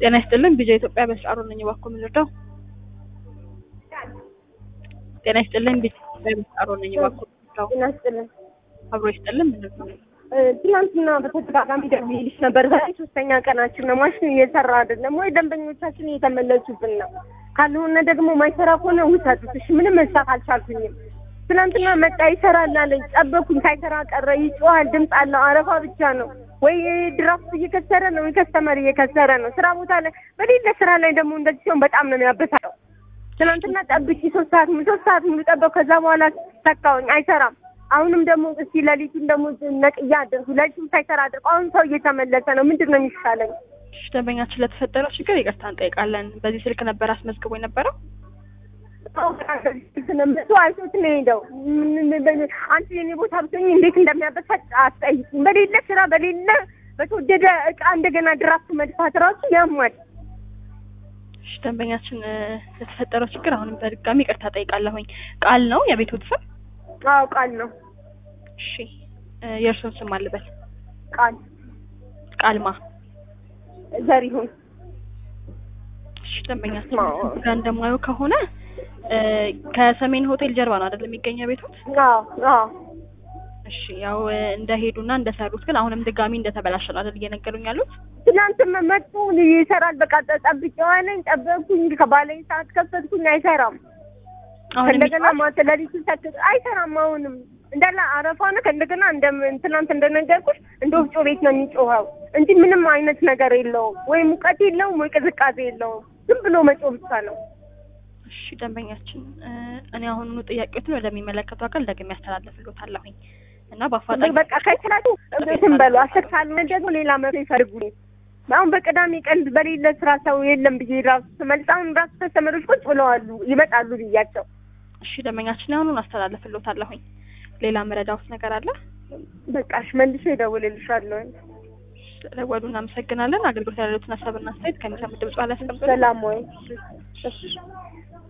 ጤና ይስጥልን ቢጃ ኢትዮጵያ በስጫሮ ነኝ። እባክዎ ምን ልርዳው? ጤና ይስጥልን ቢጃ ኢትዮጵያ በስጫሮ ነኝ። እባክዎ ምን ልርዳው? ጤና ይስጥልን። አብሮ ይስጥልን ምን ልርዳው? ትናንትና በተደጋጋሚ ደውዬልሽ ነበር። ዛሬ ሶስተኛ ቀናችን ነው። ማሽኑ እየሰራ አይደለም ወይ? ደንበኞቻችን እየተመለሱብን ነው። ካልሆነ ደግሞ ማይሰራ ከሆነ ውሰዱት። እሺ፣ ምንም መስራት አልቻልኩኝም። ትናንትና መጣ ይሰራል አለኝ። ጠበኩኝ፣ ሳይሰራ ቀረ። ይጮሃል፣ ድምፅ አለው፣ አረፋ ብቻ ነው። ወይ ድራፍት እየከሰረ ነው፣ ወይ ከስተመር እየከሰረ ነው። ስራ ቦታ ላይ በሌለ ስራ ላይ ደግሞ እንደዚህ ሲሆን በጣም ነው የሚያበሳጨው። ትናንትና ጠብቂ ሶስት ሰዓት ሶስት ሰዓት ሙሉ ጠበቅ። ከዛ በኋላ ተካውኝ፣ አይሰራም። አሁንም ደግሞ እስቲ ሌሊቱን ደግሞ ነቅያ አድርጉ። ሌሊቱን ሳይሰራ አድርጉ። አሁን ሰው እየተመለሰ ነው። ምንድን ነው የሚሻለኝ? እሺ፣ ደንበኛችን ለተፈጠረው ችግር ይቅርታ እንጠይቃለን። በዚህ ስልክ ነበር አስመዝግቦ የነበረው? ስለምሱ አይቶት ነው ሄደው። አንቺ የኔ ቦታ ብትሆኝ እንዴት እንደሚያበሳጭ አትጠይቂኝ። በሌለ ስራ በሌለ በተወደደ እቃ እንደገና ድራፍት መድፋት ራሱ ያሟል። እሺ፣ ደንበኛችን ለተፈጠረው ችግር አሁንም በድጋሚ ይቅርታ ጠይቃለሁኝ። ቃል ነው የቤትዎት ስም? አዎ ቃል ነው። እሺ፣ የእርስዎን ስም አልበል። ቃል ቃልማ ዘሪሁን። እሺ፣ ደንበኛችን ጋር እንደማየው ከሆነ ከሰሜን ሆቴል ጀርባ ነው አይደል የሚገኘው ቤቶት? አዎ አዎ። እሺ ያው እንደሄዱና እንደሰሩት ግን አሁንም ድጋሚ እንደተበላሸ ነው አይደል እየነገሩኝ ያሉት? ትናንትም መጡ ይሰራል። በቃ ጠብቄዋለኝ፣ ጠበቅኩኝ። ከባለኝ ሰዓት ከፈትኩኝ፣ አይሰራም። አሁን እንደገና ማታ ሌሊቱ ሰክት አይሰራም። አሁንም እንዳለ አረፋ ነው። ከእንደገና እንደ ትናንት እንደነገርኩሽ እንደ ወፍጮ ቤት ነው የሚጮኸው እንጂ ምንም አይነት ነገር የለውም። ወይ ሙቀት የለውም፣ ወይ ቅዝቃዜ የለውም። ዝም ብሎ መጮህ ብቻ ነው። እሺ ደንበኛችን፣ እኔ አሁኑኑ ጥያቄዎትን ወደሚመለከቱ አካል ደግሜ ያስተላልፍልዎታለሁኝ እና በአፋጣኝ በቃ ከችላችሁ እንትን በሉ። አስር ካልሆነ ደግሞ ሌላ መፍትሄ ይፈልጉ። አሁን በቅዳሜ ቀን በሌለ ስራ ሰው የለም ብዬ ራሱ ስመልስ አሁን ራሱ ተስተመሮች ቁጭ ብለዋሉ ይመጣሉ ብያቸው። እሺ ደንበኛችን፣ አሁኑን አስተላልፍልዎታለሁኝ። ሌላ መረዳዎት ነገር አለ? በቃሽ መልሼ እደውልልሻለሁ። ስለደወሉ እናመሰግናለን። አገልግሎት ያሉትን ሀሳብና አስተያየት ከሚሰሙ ድምጽ ላይ ያስቀምጡልን። ሰላም ወይ?